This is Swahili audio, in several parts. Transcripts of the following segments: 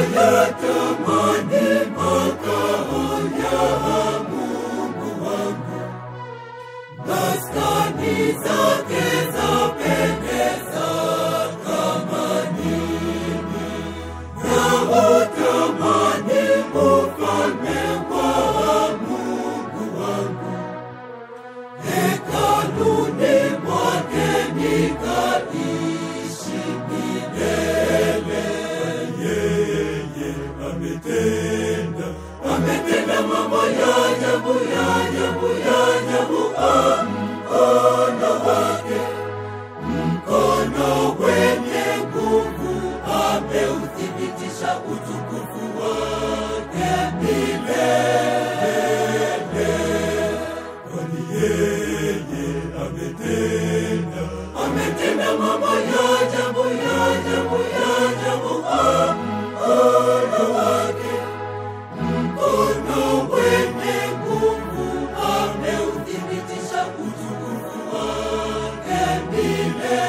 nayatamani makao ya Mungu wangu, maskani zake zapendeza kama nini, na utamani ufalme wa Mungu wangu, hekaluni mwake nikaishi milele. Yeye ametenda, ametenda mambo ya ajabu, ya ajabu, ya ajabu kwa mkono wake, mkono wenye nguvu ameuthibitisha utukufu wake milele. Kwani yeye ametenda, ametenda mambo ya ajabu, ya ajabu, ya ajabu kwa mkono wake, mkono wenye nguvu ameuthibitisha utukufu wake milele.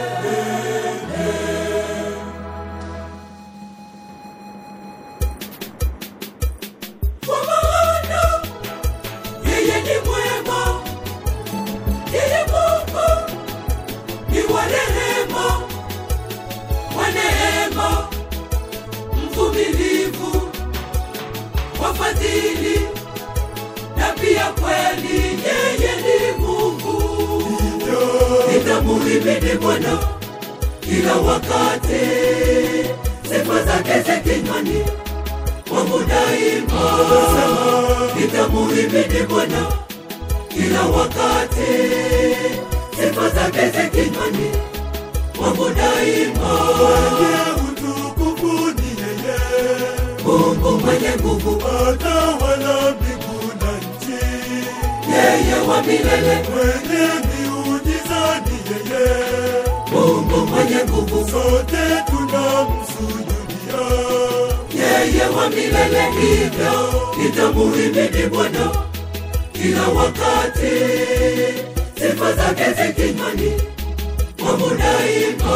Kwa maana yeye ni mwema, yeye Mungu ni wa rehema, wa neema, mvumilivu, wa fadhili na pia kweli, yeye ni Mungu. Nitamuhimidi Bwana kila wakati, sifa zake zi kinywani mwangu daima. Nitamuhimidi Bwana kila wakati, sifa zake zi kinywani mwangu daima. utukufu ni yeye Mungu mwenye nguvu, atawala mbingu na nchi yeye wa milele, mwenye miujiza ni yeye Mungu mwenye nguvu, sote tunamsujudia yeye wa milele. Hivyo nitamuhimidi Bwana kila wakati, sifa zake zi kinywani mwangu daima.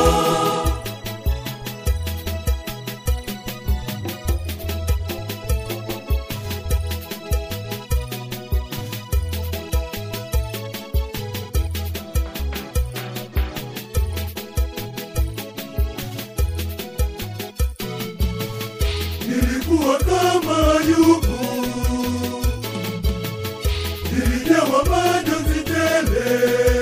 nilikuwa kama yubu nilijawa majonzi tele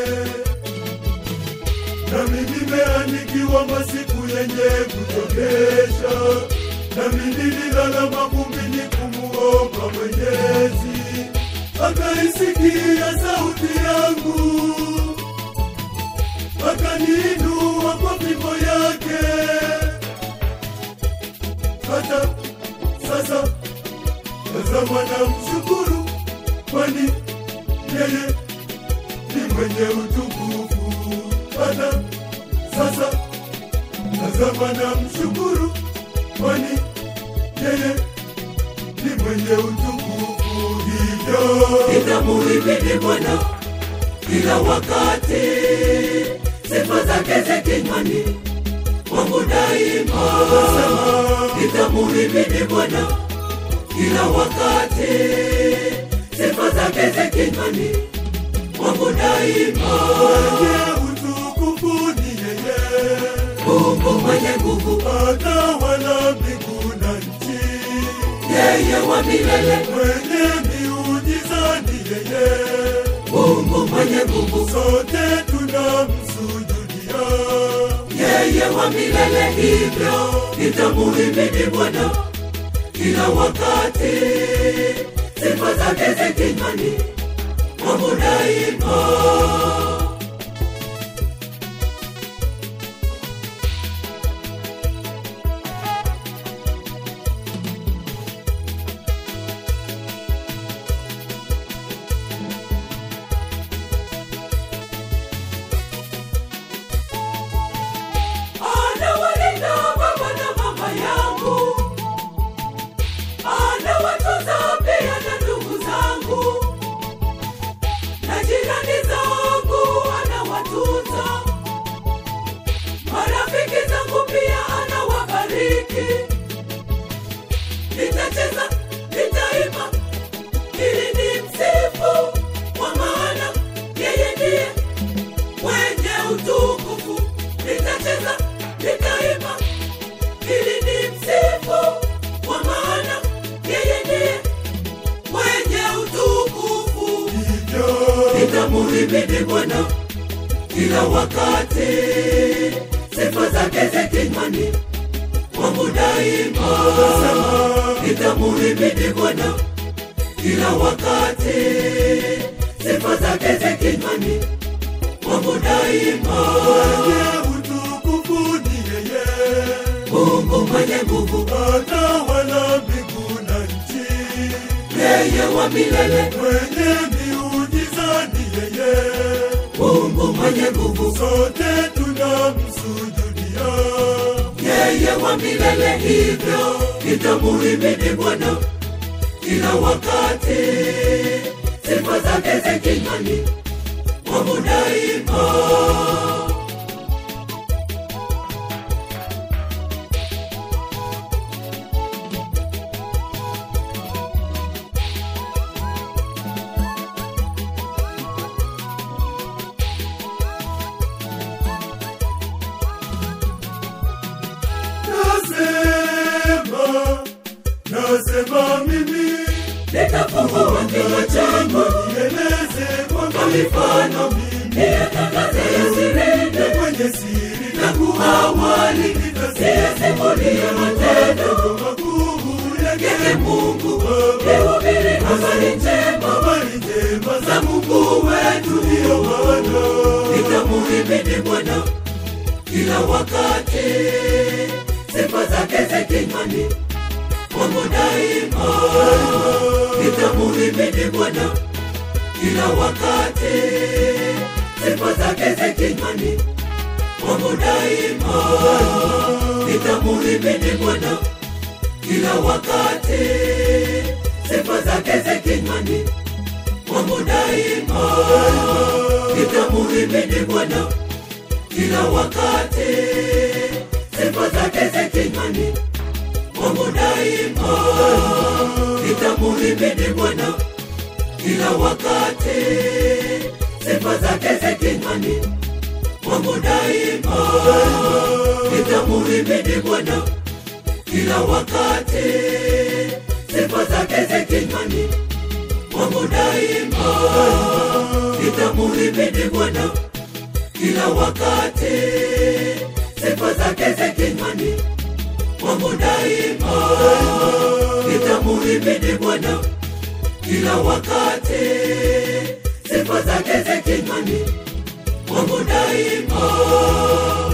nami nimeandikiwa masiku yenye kuchokesha nami nililala mavumbini kumuomba mwenyezi akaisikia sauti yangu akaniinua kwa fimbo yake hata sasa tazama na mshukuru kwani yeye ni mwenye utukufu hata sasa tazama na mshukuru kwani yeye ni mwenye utukufu hivyo nitamuhimidi Bwana kila wakati, sifa zake zi kinywani mwangu daima. Nitamuhimidi Bwana kila wakati, sifa zake zi kinywani mwangu daima. mwenye utukufu ni yeye Mungu mwenye nguvu, atawala mbingu na nchi yeye wa milele, mwenye miujiza ni yeye Mungu mwenye nguvu, sote tunamsujudia yeye wa milele. Hivyo nitamuhimidi Bwana kila wakati, sifa zake zi kinywani mwangu daima. Anawalinda baba na mama yangu, anawatunza pia na ndugu zangu na jirani zangu. nitamuhimidi Bwana kila wakati, sifa zake zi kinywani mwangu daima. Nitamuhimidi Bwana kila wakati, sifa zake zi kinywani mwangu daima. Mwenye utukufu ni yeye, Mungu mwenye nguvu, atawala mbingu na nchi. yeye wa milele, Mwenye miujiza ni yeye, Mungu mwenye nguvu, sote tunamsujudia. yeye wa milele, hivyo nitamuhimidi Bwana kila wakati, sifa zake zi kinywani mwangu daima. Nasema, nasema mimi Nitafungua kinywa changu nieleze kwa kwa mifano, mimi niyatangaze yasirinde kwenye siri tangu awali, siyasimulie matendo makuu yake yake Mungu, nihubiri habari njema habari njema za za Mungu wetu. ndiyo maana Nitamuhimidi Bwana kila wakati, sifa zake zi kinywani mwangu daima. Nitamuhimidi Bwana kila wakati, sifa zake zi kinywani mwangu daima. Nitamuhimidi Bwana kila wakati, sifa zake zi kinywani mwangu daima. Nitamuhimidi Bwana kila wakati, sifa zake zi kinywani mwangu daima. Nitamuhimidi Bwana kila wakati, sifa zake zi kinywani mwangu daima. Nitamuhimidi Bwana kila wakati, sifa zake zi kinywani mwangu daima. Nitamuhimidi Bwana kila wakati, sifa zake zi kinywani mwangu daima. Nitamuhimidi Bwana kila wakati, sifa zake zi kinywani mwangu daima.